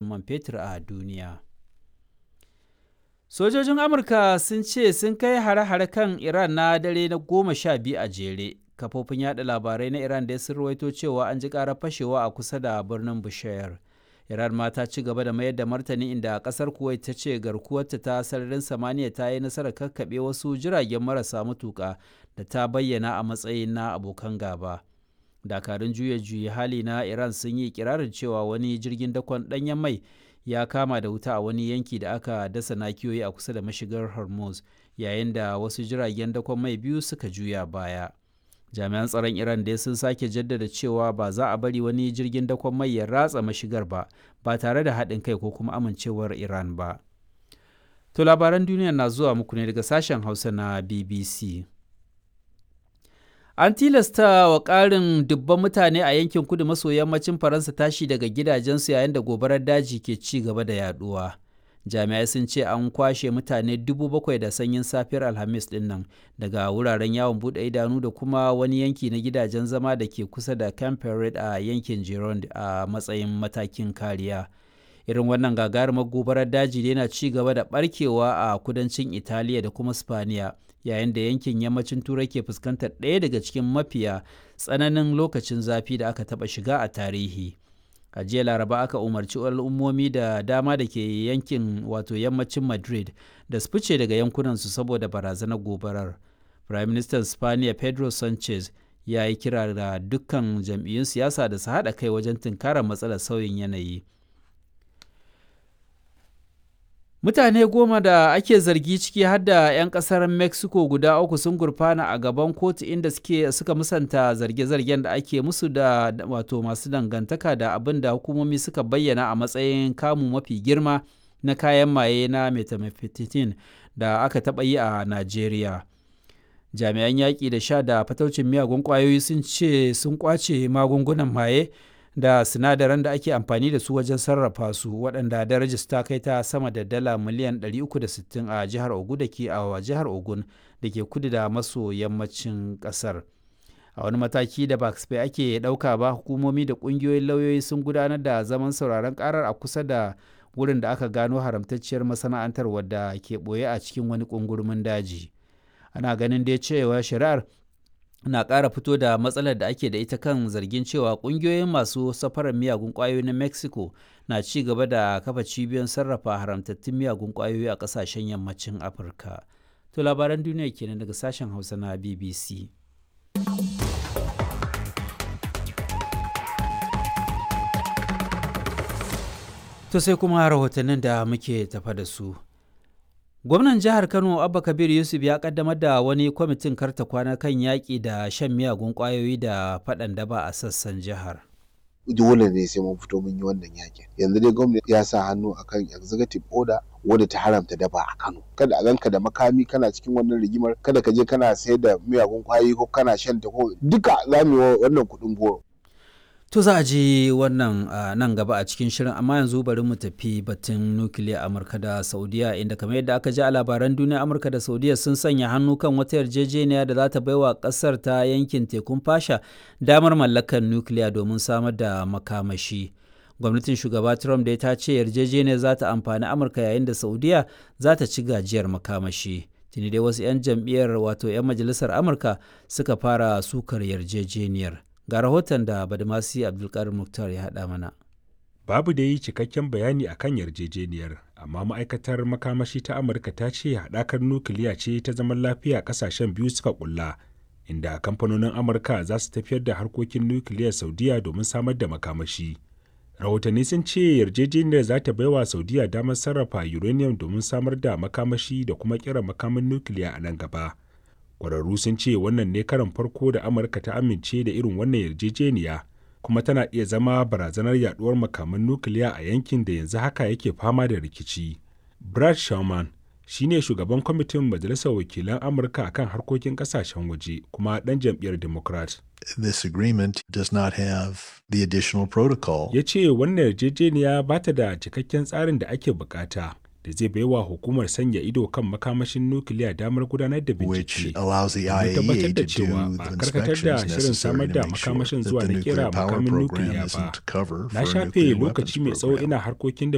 man fetur a duniya. Sojojin Amurka sun ce sun kai hare-hare kan Iran na dare na goma sha biyu a jere. Kafofin yada labarai na Iran da sun rawaito cewa an ji ƙarar fashewa a kusa da birnin Bushehr. Iran ma ta ci gaba da mayar da martani inda kasar Kuwait ta ce garkuwarta ta sararin samaniya ta yi nasarar kakkaɓe wasu jiragen marasa matuƙa da ta bayyana a matsayin na abokan gaba. Dakarun juya juyi hali na Iran sun yi kirarin cewa wani jirgin dakon ɗanyen mai ya kama da wuta a wani yanki da aka dasa nakiyoyi a kusa da mashigar Hormuz yayin da wasu jiragen dakon mai biyu suka juya baya. jami'an tsaron iran dai sun sake jaddada cewa ba za a bari wani jirgin dakon mai ya ratsa mashigar ba ba tare da haɗin kai ko kuma amincewar iran ba to labaran duniya na zuwa muku ne daga sashen hausa na bbc an tilasta wa ƙarin dubban mutane a yankin kudu maso yammacin faransa tashi daga gidajensu yayin da gobarar daji ke ci gaba da yaduwa. jami'ai sun ce an kwashe mutane dubu bakwai da sanyin safiyar alhamis din nan daga wuraren yawon bude idanu da kuma wani yanki na gidajen zama da ke kusa da camp a yankin gironde a matsayin matakin kariya irin wannan gagarumar gobarar daji yana ci gaba da barkewa a kudancin italiya da kuma spaniya yayin da yankin yammacin turai ke fuskantar ɗaya daga cikin mafiya tsananin lokacin zafi da aka taɓa shiga a tarihi a jiya laraba aka umarci al'ummomi da dama da ke yankin wato yammacin madrid da su fice daga yankunansu saboda barazanar gobarar prime minister spaniya pedro sanchez ya yi kira da dukkan jam'iyyun siyasa da su haɗa kai wajen tunkarar matsalar sauyin yanayi mutane goma da ake zargi ciki har da 'yan kasar mexico guda uku sun gurfana a gaban kotu inda suke suka musanta zarge-zargen da ake musu da wato masu dangantaka da abin da hukumomi suka bayyana a matsayin kamu mafi girma na kayan maye na methamphetamine da aka taɓa yi a najeriya jami'an yaƙi da sha da fataucin miyagun ƙwayoyi sun ce sun ƙwace magungunan maye da sinadaran da ake amfani da su wajen sarrafa su waɗanda darajar ta kai ta sama da dala miliyan 360 a jihar ogun da ke a jihar ogun da ke kudu da maso yammacin ƙasar a wani mataki da ba ake ɗauka ba hukumomi da ƙungiyoyin lauyoyi sun gudanar da zaman sauraron ƙarar a kusa da wurin da aka gano haramtacciyar masana'antar wadda ke ɓoye a cikin wani ƙungurmin daji ana ganin dai cewa shari'ar na ƙara fito da matsalar da ake da ita kan zargin cewa ƙungiyoyin masu safarar miyagun ƙwayoyi na mexico na ci gaba da kafa cibiyoyin sarrafa haramtattun miyagun ƙwayoyi a ƙasashen yammacin afirka to labaran duniya kenan daga sashen hausa na bbc to sai kuma rahotannin da muke tafa da su Gwamnan jihar Kano Abba Kabir Yusuf ya kaddamar da wani kwamitin karta kwana kan yaƙi da shan miyagun ƙwayoyi da faɗan daba a sassan jihar. Dole ne sai mun fito mun yi wannan yakin. Yanzu dai gwamnati ya sa hannu akan executive order wadda ta haramta daba a Kano. Kada a ganka da makami kana cikin wannan rigimar, kada ka je kana sayar da miyagun ƙwayoyi ko kana shan ta ko duka za mu yi wannan kuɗin goro. To za a ji wannan nan gaba a cikin shirin amma yanzu bari mu tafi batun nukiliya Amurka da Saudiya inda kamar yadda aka ji a labaran duniya Amurka da Saudiya sun sanya hannu kan wata yarjejeniya da za ta baiwa kasar ta yankin tekun fasha damar mallakar nukiliya domin samar da makamashi. Gwamnatin shugaba Trump dai ta ce yarjejeniyar za ta amfani Amurka yayin da Saudiya za ta ci gajiyar makamashi. Tuni dai wasu 'yan jam'iyyar wato 'yan majalisar Amurka suka fara sukar yarjejeniyar. ga rahoton da badamasi abdulkarim muktar ya haɗa mana babu da yi cikakken bayani a kan yarjejeniyar amma ma'aikatar makamashi ta amurka ta ce haɗakar nukiliya ce ta zaman lafiya ƙasashen biyu suka ƙulla inda kamfanonin amurka za su tafiyar da harkokin nukiliyar saudiya domin samar da makamashi rahotanni sun ce yarjejeniyar za ta baiwa saudiya damar sarrafa uranium domin samar da makamashi da kuma kira makamin nukiliya a nan gaba kwararru sun ce wannan ne karan farko da amurka ta amince da irin wannan yarjejeniya kuma tana iya zama barazanar yaduwar makaman nukiliya a yankin da yanzu haka yake fama da rikici brad sherman shine shugaban kwamitin majalisar wakilan amurka akan harkokin kasashen waje kuma dan jam'iyyar democrat This agreement does not have the additional protocol. ya ce wannan yarjejeniya ba ta da cikakken tsarin da ake bukata da zai baiwa hukumar sanya ido kan makamashin nukiliya damar gudanar da which bincike allows the domin tabbatar IAEA da to cewa do ba the a karkatar da inspections shirin samar necessary da to make sure makamashin that zuwa the na kera nuclear power makamin program nukiliya ba isn't cover na for a shafe nuclear lokaci mai weapons tsawo program. ina harkokin